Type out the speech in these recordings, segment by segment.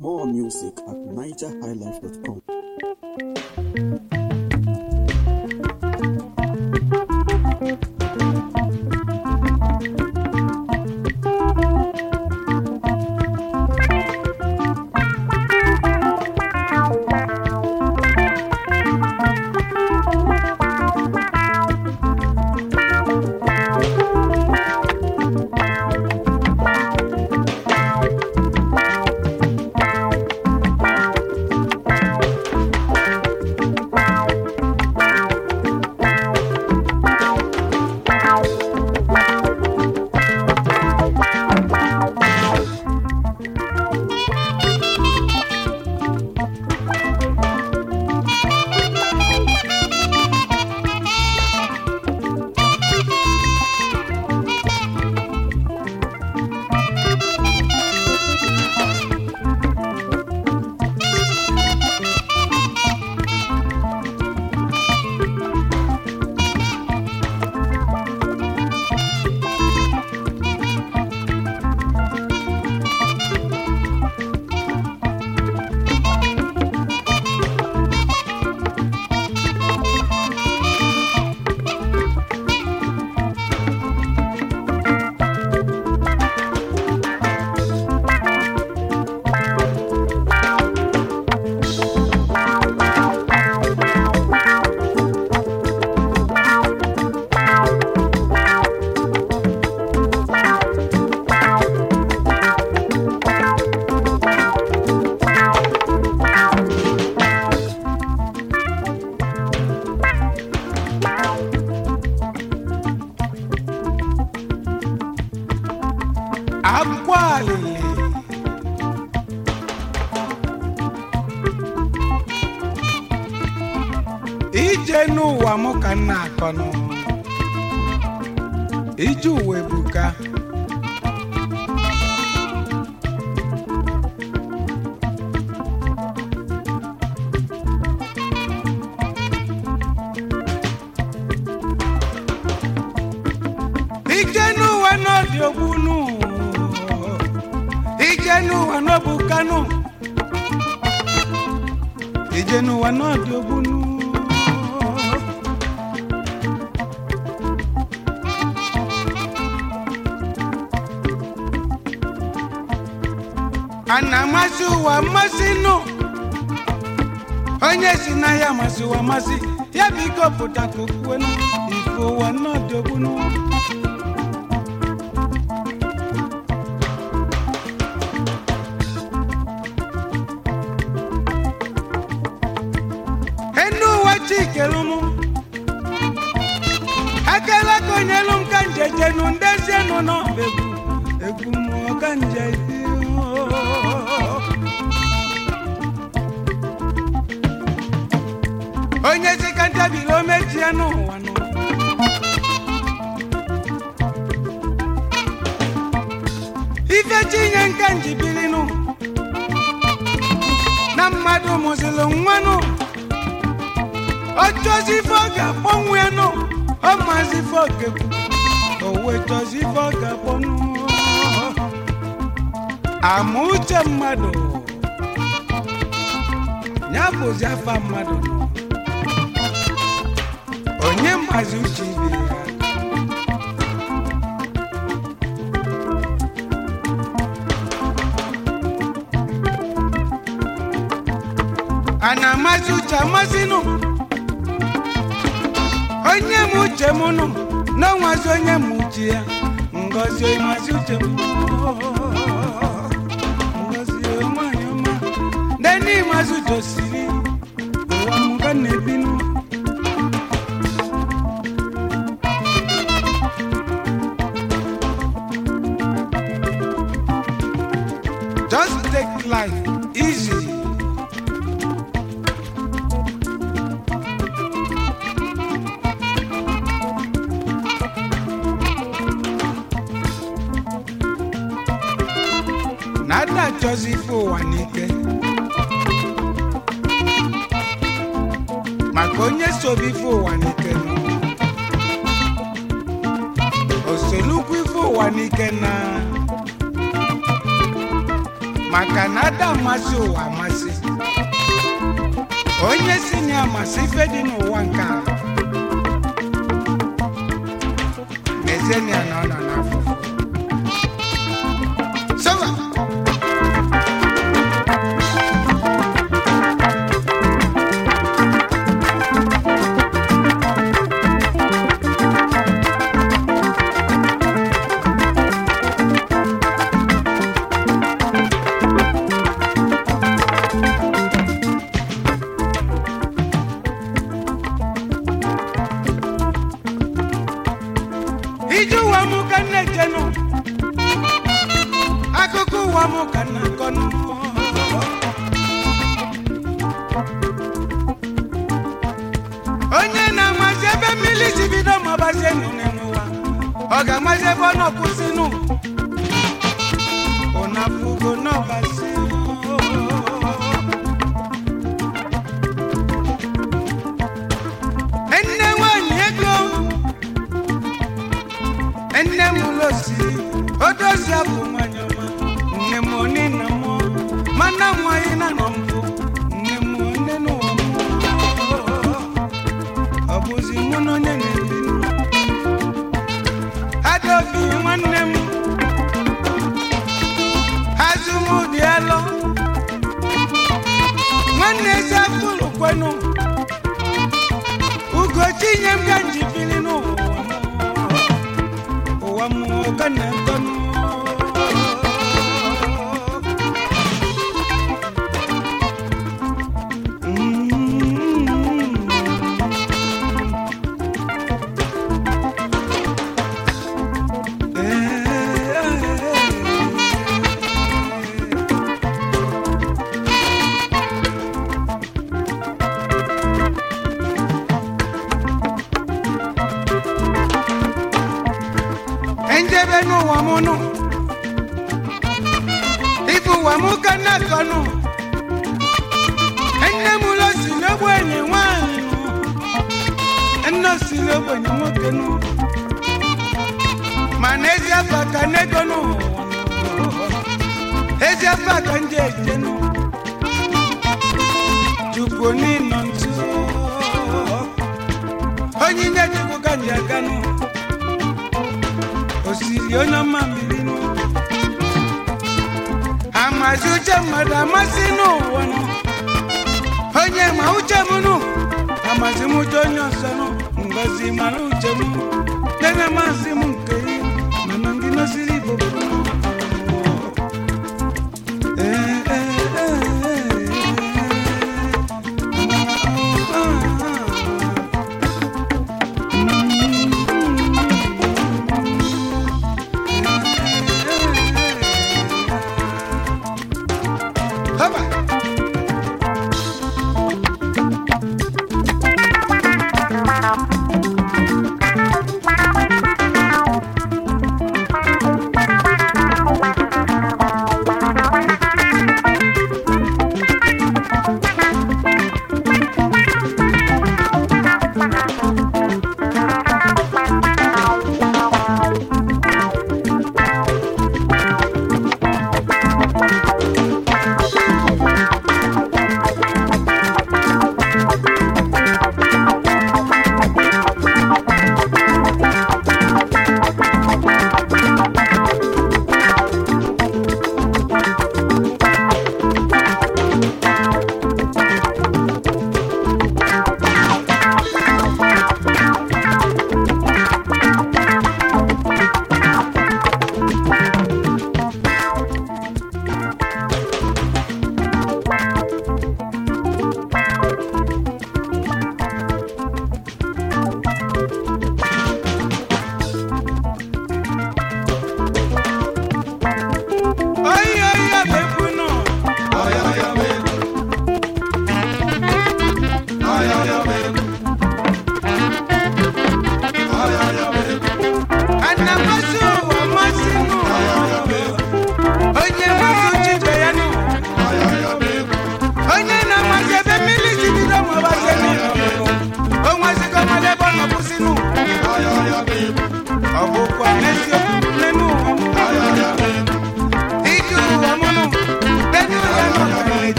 More music at nigerhighlife.com. akwụkwọ alili ije n'ụwa mụ ka nna akọnụ ije ụwa ebuka ije n'ụwa n'ọdị ogbunu ije n'ụwa n'ọbụ kanu ije n'ụwa n'ọdị ogbunu a na-amasị ụwa mmasị nụ onye si na ya masị ụwa masị ya biko pụta ka okwuwe ifo ụwa n'ọdị ogbunu enu uwe chikelu m akala ka onyelu m ka njejenu ndezienu n'ọba egwu egwu mmụọ ka nje onye si ka ntabiri o mechie n'ụwa nụ ife chinye nka njibirinụ na mmadụ mụzịlụ nwanụ ọ chọzi ife ọ ga-akpọnwụ ya nụ ọ mazi ife ọ ga-ekwu o wee chọzi ife ọ ga-akpọnwụ ama uche mmadụ ya bụzi afa mmadụ nụ onye mazi uche ibe ya a na-amasị uche amasị nụ onye m uche m nụ n'ọnwazi onye m uche ya ngozi masị uche m ngozi nwanyị ọma nene ịmasị uche osiri ụwa m ga na-ebinụ just take life easy na ada achọzi ife ụwa n'ike maka onye sobe ife ụwa n'ike nọ o solukwu ife ụwa n'ike na maka na ada amasị ụwa amasị onye si na ya amasị ife dị n'ụwa nke a mezienia na ọ nọ n'afụfụ Sọba. ije ụwa m ka m na-ejenụ akụkọ ụwa m ka m na-akọnụ onye na-amazi ebe mmiri si bido ma ọbazie nụnụ n'ụwa ọ ga-amazi ebe ọ nọkwụsịnụ ụnafugo n'ọbazi nne nwanyị ego nne m losi odozi abụ nwanyị ọma nne m oni na m mana nwanyị na nọ mbụ nne m onye n'ụwa m ọ bụzi mụ na onye na-ebi adaobi nwanne m azụmụdị alọ nwanne ezi afụlụ kwenu ugochi nye m ka njibili n'ụwa m ụwa m ka na-ekọnụ njebe n'ụwa m nụ ibu ụwa m ka na-akọ nụ nne m ụlọ si n'ogbenye nwanyị nụ nne si n'ogbenye nwoke nụ mana ezi afọ ka n'ego nụ ezi afọ ka ndị eje nụ chukwu n'ịnọ ntu onye nye chukwu ka ndị aga nụ osiri onye ọma mmiri nụ amazi uche mmadụ amasị n'ụwa nụ onye ma uche m nụ amazi m uche onye ọzọ nụ ngozi mara uche m debe masị m nke ya mana ndị nosiri igbo bụ nụ. Ee, ee, ee, ee. Ah, ah, ah. Haba.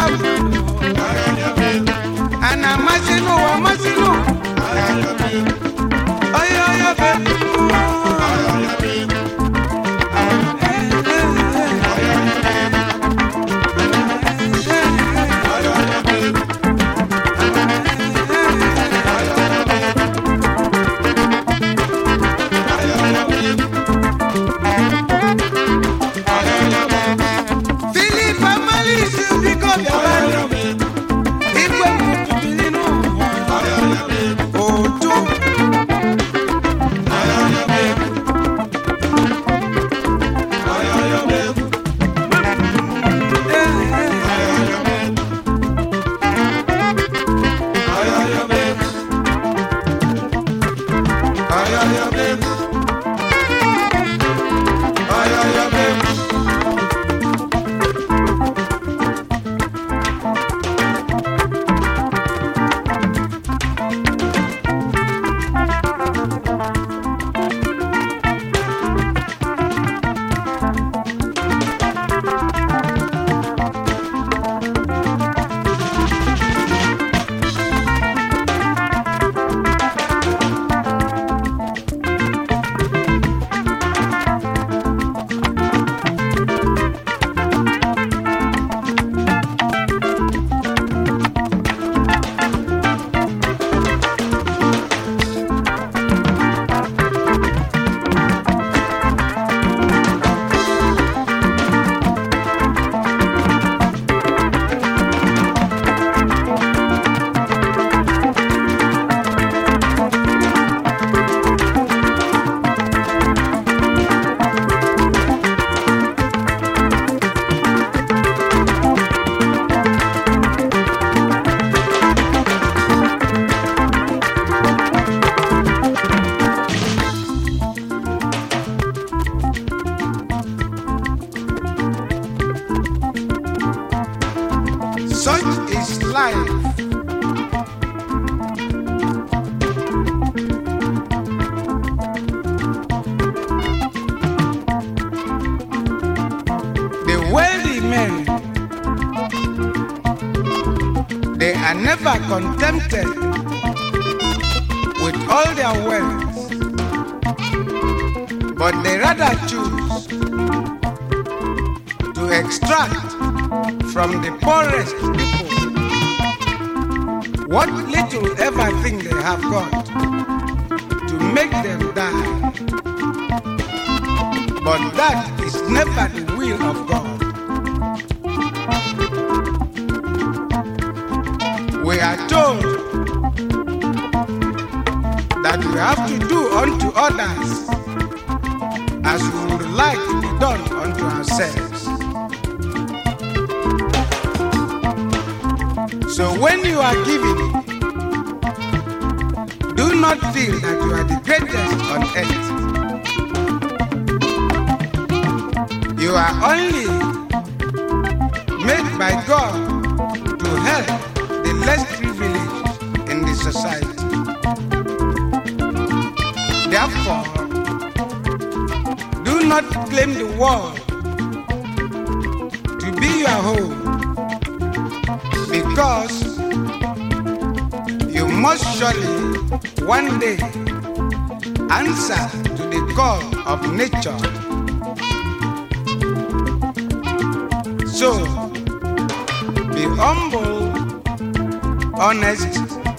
mmadụ a na-amasị n'ụwa amasị n'ụwa onye onye be Philip Amalisi biko bịara igwe mbubili n'ụwa otu Such is life. The wealthy men, they are never contented with all their wealth, but they rather choose to extract from the poorest people what little ever thing they have got to make them die. But that is never the will of God. We are told that we have to do unto others as we would like to be done unto ourselves. So when you are giving, do not feel that you are the greatest on earth. You are only made by God to help the less privileged in the society. Therefore, do not claim the world to be your home because you must surely one day answer to the call of nature. So, be humble, honest,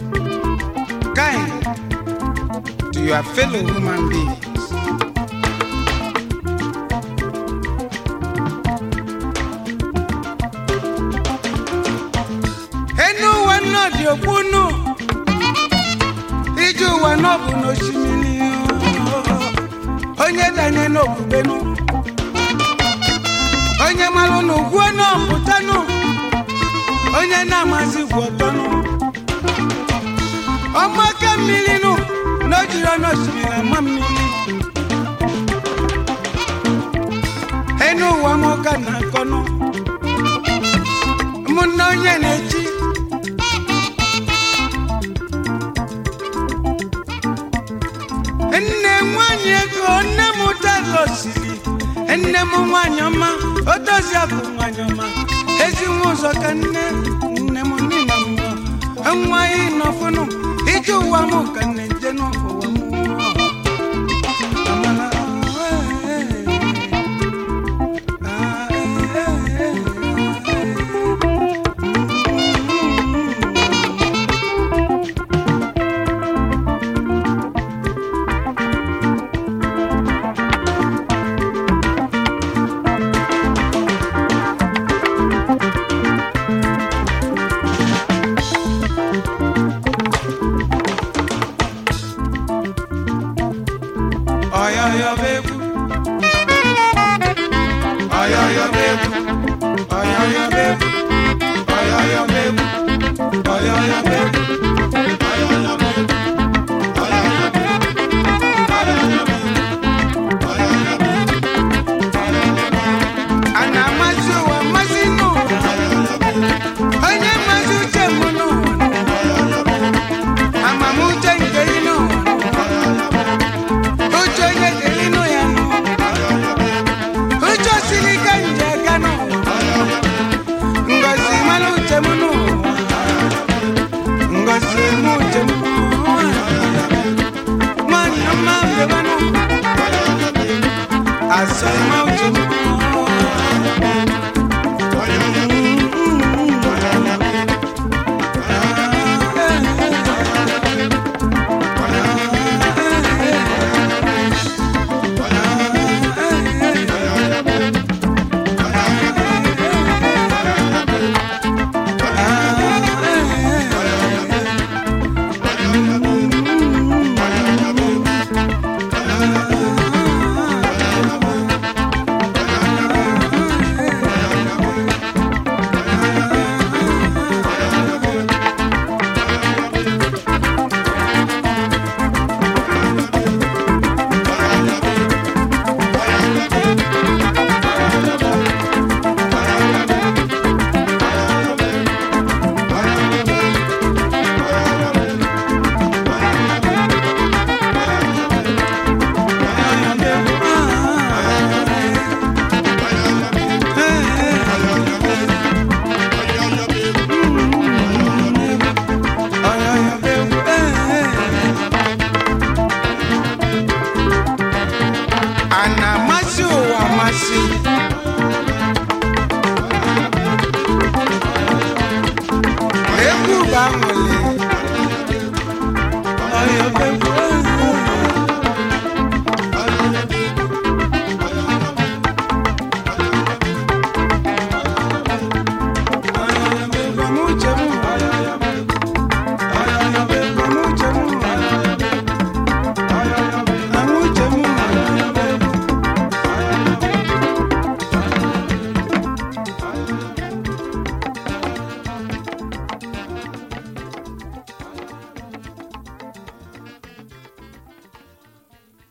kind to your fellow human beings. enu ụwa náà dị ogbunu ije ụwa náà bụ n'osimiri onye danye n'okwubenu onye malụ n'ugwu náà pụtanụ onye na-amasị gwu ọtọnụ ọmaka mmiri nụ na o jiri ọnụ osimiri ama mmiri enu ụwa m ụka na-akọnụ ụmụnne onye na-echi nne nwanyị ego nne m ụtara osiri nne m nwanyị ọma o dozi abụ nwanyị ọma ezi nwa ụzọ ka nne nne m nina m nwa anyị nọfụnụ ije ụwa m ka nne nje n'ụwa m Amala, eh, ah, eh, eh, Ọyọyọ bebu. Ọyọyọ bebu. Ọyọyọ bebu. Ọyọyọ bebu. Ọyọyọ bebu. Ọyọyọ bebu. Ọyọyọ bebu. Ọyọyọ bebu. Ọyọyọ bebu. A na-amasị ụwa mmasị n'ụwa. Onye mmasị uche m n'ụwa. Amamuche nke ị n'ụwa. Uche onye dịrị nụ ya nụ. Uche osiri ike nje aga nụ. Ngozi mara uche m nụ. Ngozi mụ uche m nụ. Nwanne m abịaba nụ. Asọ